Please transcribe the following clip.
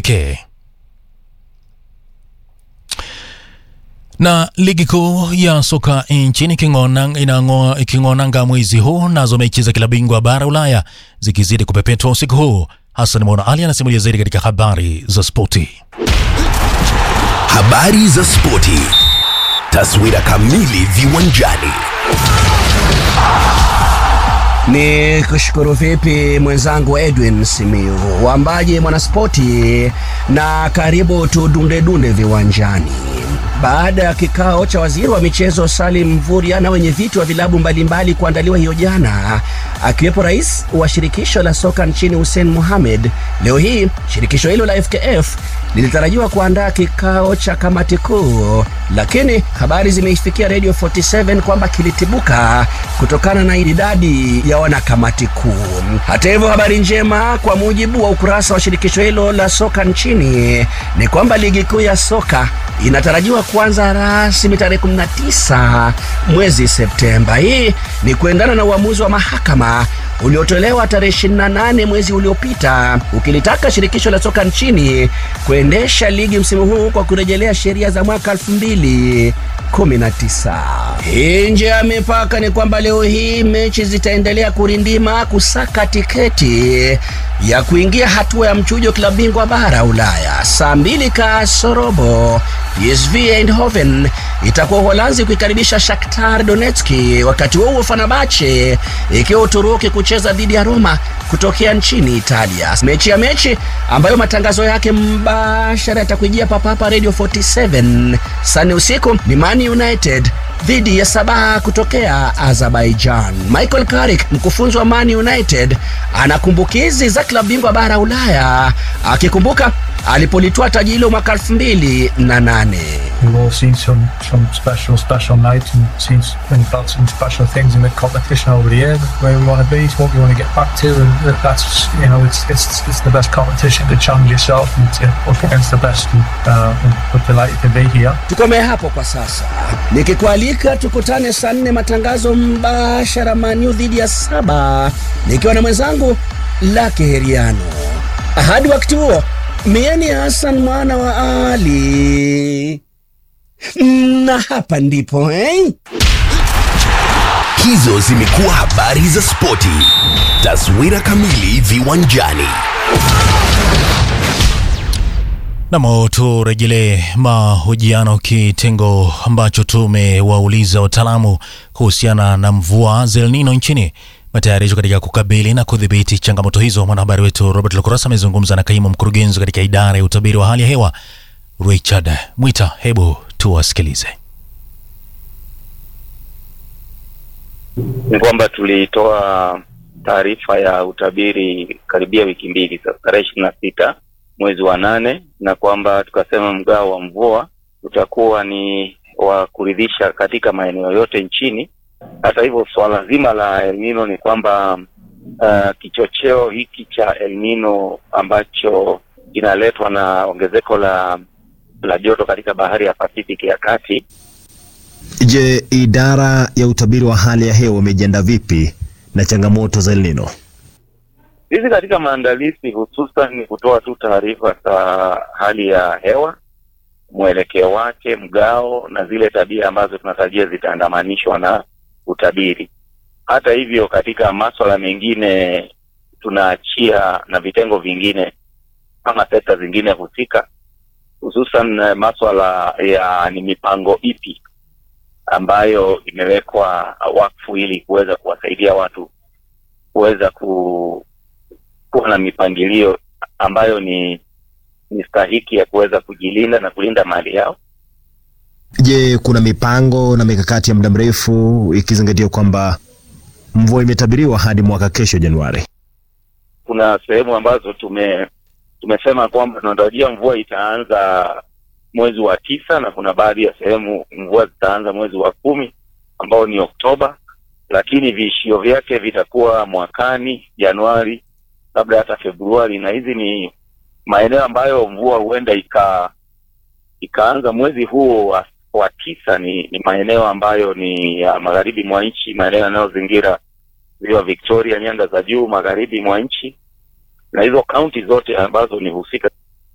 pekee. Na ligi kuu ya soka nchini iking'onanga mwezi huu, nazo mechi za kila bingwa bara Ulaya zikizidi kupepetwa usiku huu. Hassan Mwana Ali anasimulia zaidi katika habari za spoti. Habari za spoti, taswira kamili viwanjani. Ni kushukuru vipi mwenzangu Edwin Simiu, wambaji mwanaspoti, na karibu tudundedunde viwanjani. Baada ya kikao cha waziri wa michezo Salim Mvurya na wenye viti wa vilabu mbalimbali kuandaliwa hiyo jana, akiwepo rais wa shirikisho la soka nchini Hussein Mohamed, leo hii shirikisho hilo la FKF lilitarajiwa kuandaa kikao cha kamati kuu, lakini habari zimeifikia Radio 47 kwamba kilitibuka kutokana na idadi ya wanakamati kuu. Hata hivyo, habari njema kwa mujibu wa ukurasa wa shirikisho hilo la soka nchini ni kwamba ligi kuu ya soka inatarajiwa kuanza rasmi tarehe 19 mwezi Septemba. Hii ni kuendana na uamuzi wa mahakama uliotolewa tarehe 28 mwezi uliopita ukilitaka shirikisho la soka nchini kuendesha ligi msimu huu kwa kurejelea sheria za mwaka 2019. Nje ya mipaka ni kwamba leo hii mechi zitaendelea kurindima kusaka tiketi ya kuingia hatua ya mchujo klabu bingwa bara Ulaya. Saa mbili kasorobo PSV Eindhoven itakuwa Uholanzi kuikaribisha Shakhtar Donetsk, wakati huo Fenerbahce ikiwa Uturuki kucheza dhidi ya Roma kutokea nchini Italia. Mechi ya mechi ambayo matangazo yake mbashara yatakujia papapa Radio 47 sani usiku ni Man United dhidi ya Sabah kutokea Azerbaijan. Michael Carrick, mkufunzi wa Man United, ana kumbukizi za klabu bingwa bara Ulaya, akikumbuka alipolitoa taji hilo mwaka 2008. We've all seen some some special special nights and seen and felt some special things in the competition over the years. Where we want to be, it's what we want to get back to, and that's you know it's it's it's the best competition to challenge yourself and to up against the best. And, uh, and we're delighted to be here. Tukomee hapo kwa sasa, nikikualika tukutane saa nne matangazo mbashara Manu dhidi ya Saba, nikiwa na mwenzangu Lake Heriano. Hadi wakati huo, mieni Hassan mwana wa Ali na hapa ndipo eh? Hizo zimekuwa habari za spoti, taswira kamili viwanjani. Namo turejelee mahojiano, kitengo ambacho tumewauliza wataalamu kuhusiana na mvua za El Nino nchini, matayarisho katika kukabili na kudhibiti changamoto hizo. Mwanahabari wetu Robert Lokurasa amezungumza na kaimu mkurugenzi katika idara ya utabiri wa hali ya hewa Richard Mwita. Hebu tuwasikilize. Ni kwamba tulitoa taarifa ya utabiri karibia wiki mbili sasa, tarehe ishirini na sita mwezi wa nane, na kwamba tukasema mgao wa mvua utakuwa ni wa kuridhisha katika maeneo yote nchini. Hata hivyo, swala zima la El Nino ni kwamba uh, kichocheo hiki cha El Nino ambacho kinaletwa na ongezeko la la joto katika bahari ya Pasifiki ya kati. Je, idara ya utabiri wa hali ya hewa imejiandaa vipi na changamoto za El Nino? Sisi katika maandalizi hususan ni kutoa tu taarifa za hali ya hewa, mwelekeo wake, mgao na zile tabia ambazo tunatarajia zitaandamanishwa na utabiri. Hata hivyo, katika maswala mengine tunaachia na vitengo vingine kama sekta zingine husika, hususan maswala ya ni mipango ipi ambayo imewekwa wakfu ili kuweza kuwasaidia watu kuweza ku, kuwa na mipangilio ambayo ni ni stahiki ya kuweza kujilinda na kulinda mali yao. Je, kuna mipango na mikakati ya muda mrefu ikizingatia kwamba mvua imetabiriwa hadi mwaka kesho Januari? Kuna sehemu ambazo tume tumesema kwamba tunatarajia mvua itaanza mwezi wa tisa na kuna baadhi ya sehemu mvua zitaanza mwezi wa kumi ambao ni Oktoba, lakini viishio vyake vitakuwa mwakani Januari, labda hata Februari, na hizi ni maeneo ambayo mvua huenda ika ikaanza mwezi huo wa, wa tisa. Ni, ni maeneo ambayo ni ya magharibi mwa nchi, maeneo yanayozingira ziwa Victoria, nyanda za juu magharibi mwa nchi, na hizo kaunti zote ambazo ni husika